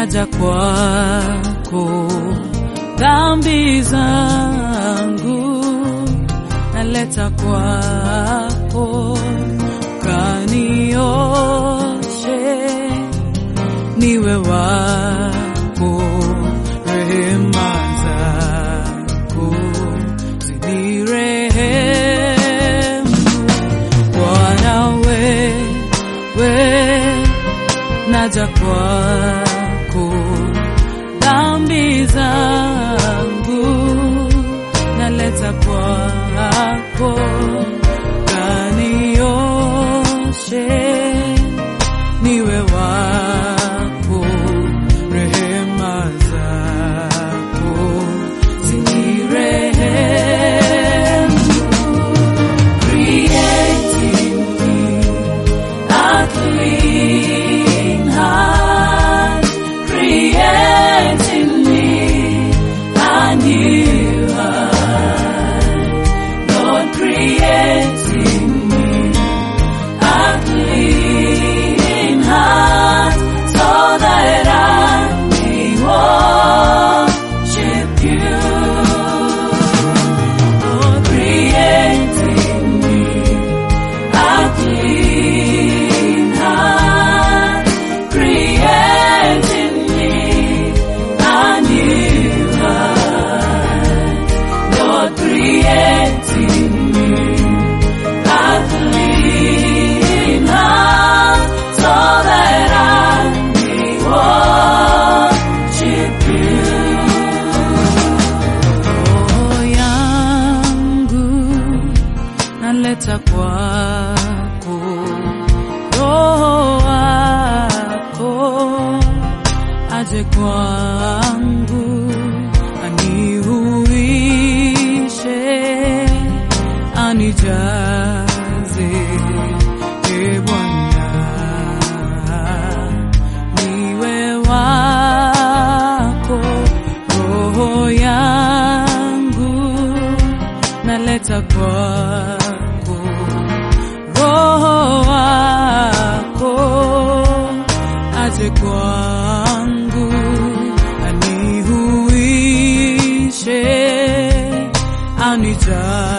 naja kwako, dhambi zangu naleta kwako, kanioshe niwe wako, rehema zako zinirehemu. Bwana wewe naja kwako, dhambi zangu naleta kwako, kanioshe niwe wako, rehema zako zinirehemu. Create in me a clean heart, create in me a new heart. Lord, create in me a clean heart, so that I may worship you. Lord, create in me a clean heart, create in me a new heart. Lord, create in me a clean heart, so that I may worship you. Roho yangu naleta kwako, Roho wako aje kwangu, anihuishe, anijaze, e Bwana, niwe wako, roho yangu naleta kwako, roho wako aje kwangu, anihuishe, anijaze